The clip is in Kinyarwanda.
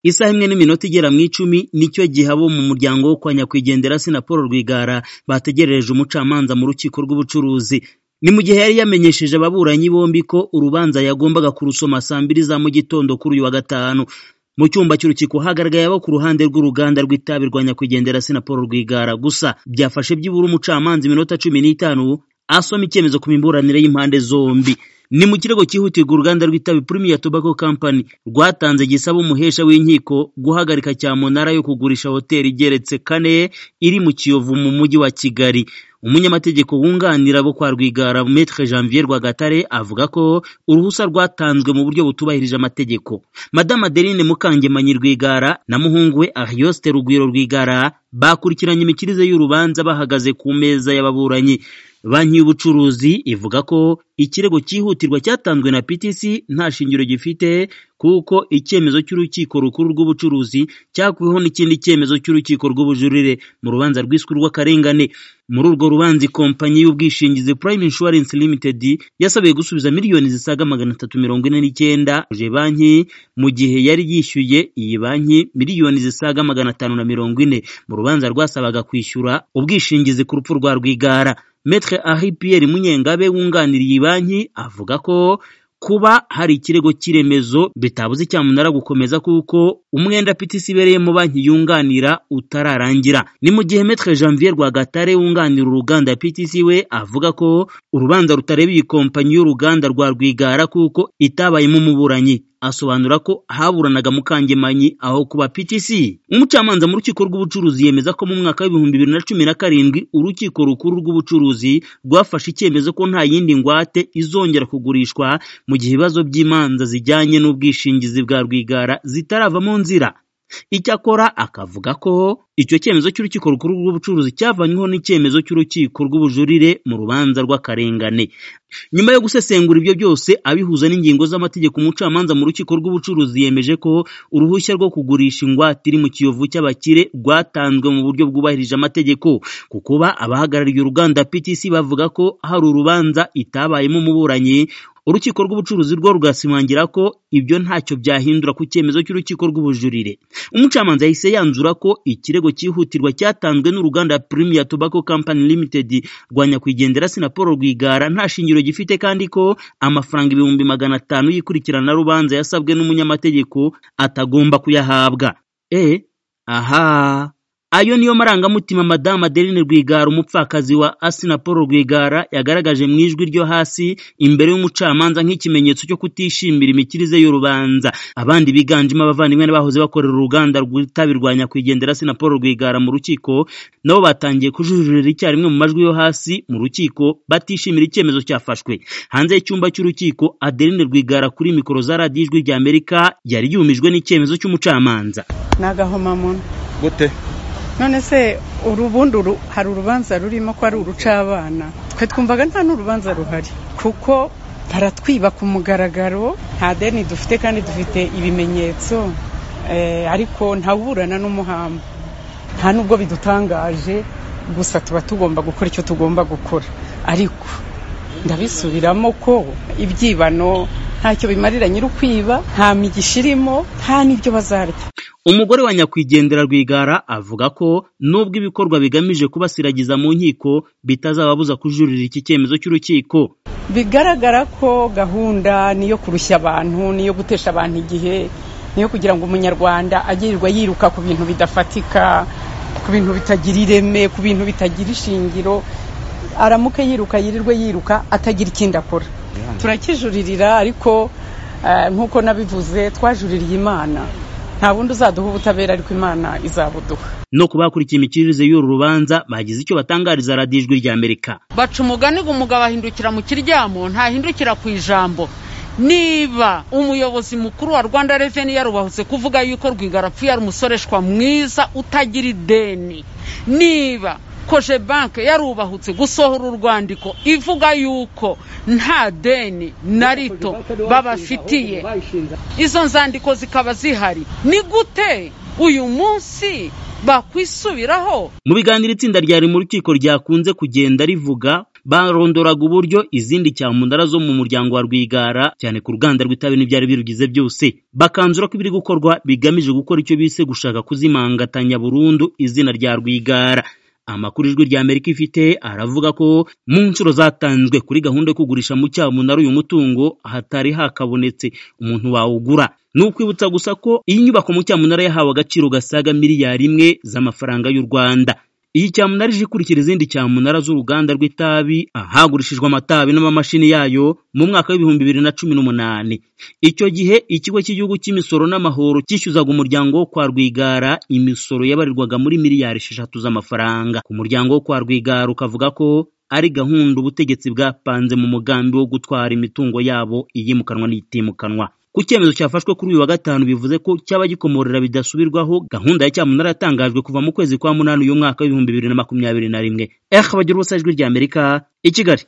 Isaha imwe n'iminota igera mu icumi nicyo gihe abo mu muryango wo kwa nyakwigendera Assinapol Paul Rwigara bategerereje umucamanza mu rukiko rw'ubucuruzi ni mu gihe yari yamenyesheje ababuranyi bombi ko urubanza yagombaga kurusoma saa mbiri za mu gitondo kuri uyu wa gatanu mu cyumba cy'urukiko hagaragaye abo ku ruhande rw'uruganda rw'itabi rwa nyakwigendera Assinapol Paul Rwigara gusa byafashe byibura umucamanza iminota cumi n'itanu asoma icyemezo ku miburanire y'impande zombi ni mu kirego cyihutirwa uruganda rw'itabi Premier Tobacco Company rwatanze gisaba umuhesha w'inkiko guhagarika cyamunara yo kugurisha hoteli igeretse kane iri mu Kiyovu mu mujyi wa Kigali umunyamategeko wunganira abo kwa Rwigara Maître Janvier Rwagatare avuga ko uruhusa rwatanzwe mu buryo butubahirije amategeko Madame Adeline Mukangemanyi Rwigara na muhungu we Arioste Rugwiro Rwigara bakurikiranye imikirize y'urubanza bahagaze ku meza y'ababuranyi banki y'ubucuruzi ivuga ko ikirego cyihutirwa cyatanzwe na PTC nta shingiro gifite kuko icyemezo cy'urukiko rukuru rw'ubucuruzi cyakuweho n'ikindi cyemezo cy'urukiko rw'ubujurire mu rubanza rwiswe urw'akarengane muri urwo rubanza ikompanyi y'ubwishingizi Prime Insurance Limited yasabiye gusubiza miliyoni zisaga magana atatu mirongo ine n'icyenda banki mu gihe yari yishyuye iyi banki miliyoni zisaga magana atanu na mirongo ine mu rubanza rwasabaga kwishyura ubwishingizi ku rupfu rwa Rwigara Maître Henri Pierre Munyengabe wunganiriye iyi banki avuga ko kuba hari ikirego cy'iremezo bitabuze cyamunara gukomeza kuko umwenda PTC ibereyemo banki yunganira utararangira ni mu gihe Maître Janvier Rwagatare wunganira uruganda PTC we avuga ko urubanza rutareba iyi kompanyi y'uruganda rwa Rwigara kuko itabayemo umuburanyi asobanura ko haburanaga Mukangemanyi aho kuba PTC. Umucamanza mu rukiko rw'ubucuruzi yemeza ko mu mwaka w'ibihumbi bibiri na cumi na karindwi urukiko rukuru rw'ubucuruzi rwafashe icyemezo ko nta yindi ngwate izongera kugurishwa mu gihe ibibazo by'imanza zijyanye n'ubwishingizi bwa Rwigara zitarava mu nzira. Icyakora akavuga ko icyo cyemezo cy'urukiko rukuru rw'ubucuruzi cyavanyweho n'icyemezo cy'urukiko rw'ubujurire mu rubanza rw'akarengane nyuma yo gusesengura ibyo byose abihuza n'ingingo z'amategeko umucamanza mu rukiko rw'ubucuruzi yemeje ko uruhushya rwo kugurisha ingwate iri mu kiyovu cy'abakire rwatanzwe mu buryo bwubahirije amategeko ku kuba abahagarariye uruganda PTC bavuga ko hari urubanza itabayemo umuburanyi urukiko rw'ubucuruzi rwo rugasimangira ko ibyo ntacyo byahindura ku cyemezo cy'urukiko rw'ubujurire umucamanza yahise yanzura ko ikirego cyihutirwa cyatanzwe n'uruganda Premier Tobacco Company Limited rwa nyakwigendera Paul Rwigara nta shingiro gifite kandi ko amafaranga ibihumbi magana atanu y'ikurikirana rubanza yasabwe n'umunyamategeko atagomba kuyahabwa e aha ayo niyo marangamutima madamu Adeline Rwigara umupfakazi wa Asina Paul Rwigara yagaragaje mu ijwi ryo hasi imbere y'umucamanza nk'ikimenyetso cyo kutishimira imikirize y'urubanza abandi biganjemo abavandimwe n'abahoze bakorera uruganda rw'itabi rwa nyakwigendera Asina Paul Rwigara mu rukiko nabo batangiye kujuririra icyarimwe mu majwi yo hasi mu rukiko batishimira icyemezo cyafashwe hanze y'icyumba cy'urukiko Adeline Rwigara kuri mikoro za radiyo ijwi rya Amerika yari yumijwe n'icyemezo cy'umucamanza nagahomamunwa gute none se urubundi hari urubanza rurimo ko ari urucabana twe twumvaga nta n'urubanza ruhari kuko baratwiba ku mugaragaro nta deni dufite kandi dufite ibimenyetso ariko ntawuburana n'umuhamba nta nubwo bidutangaje gusa tuba tugomba gukora icyo tugomba gukora ariko ndabisubiramo ko ibyibano ntacyo bimarira nyir'ukwiba nta migisha irimo nta n'ibyo bazarya umugore wa nyakwigendera Rwigara avuga ko nubwo ibikorwa bigamije kubasiragiza mu nkiko bitazababuza kujuririra iki cyemezo cy'urukiko bigaragara ko gahunda niyo kurushya abantu niyo gutesha abantu igihe niyo kugira ngo umunyarwanda agirirwa yiruka ku bintu bidafatika ku bintu bitagira ireme ku bintu bitagira ishingiro aramuke yiruka yirirwe yiruka atagira ikindi akora turakijuririra ariko nk'uko nabivuze twajuririye imana nta bundi uzaduha ubutabera ariko imana izabuduha no ku bakurikiye imikirize y'uru rubanza bagize icyo batangariza radiyo ijwi rya amerika baca umugani ngo umugabo ahindukira mu kiryamo ntahindukira ku ijambo niba umuyobozi mukuru wa rwanda reveni yarubahutse kuvuga yuko rwigarapfuye ari umusoreshwa mwiza utagira ideni niba koje banke yarubahutse gusohora urwandiko ivuga yuko nta deni na rito babafitiye izo nzandiko zikaba zihari ni gute uyu munsi bakwisubiraho mu biganiro itsinda ryari mu rukiko ryakunze kugenda rivuga barondoraga uburyo izindi cyamundara zo mu muryango wa Rwigara cyane ku ruganda rw'itabi n'ibyari birugize byose bakanzura ko ibiri gukorwa bigamije gukora icyo bise gushaka kuzimangatanya burundu izina rya Rwigara amakuru ijwi rya Amerika ifite aravuga ko mu nshuro zatanzwe kuri gahunda yo kugurisha mu cyamunara uyu mutungo hatari hakabonetse umuntu wawugura ni ukwibutsa gusa ko iyi nyubako mu cyamunara yahawe agaciro gasaga miliyari imwe z'amafaranga y'u Rwanda iyi cyamunara ije ikurikira izindi cyamunara z'uruganda rw'itabi ahagurishijwe amatabi n'amamashini yayo mu mwaka w'ibihumbi bibiri na cumi n'umunani icyo gihe ikigo cy'igihugu cy'imisoro n'amahoro cyishyuzaga umuryango wo kwa rwigara imisoro yabarirwaga muri miliyari esheshatu z'amafaranga ku muryango wo kwa rwigara ukavuga ko ari gahunda ubutegetsi bwapanze mu mugambi wo gutwara imitungo yabo iyimukanwa n'itimukanwa ku cyemezo cyafashwe kuri uyu wa gatanu bivuze ko cyaba gikomorera bidasubirwaho gahunda ya cyamunara yatangajwe kuva mu kwezi kwa munani uyu mwaka w'ibihumbi bibiri na makumyabiri na rimwe eh bagira ubusa ijwi ry'amerika i kigali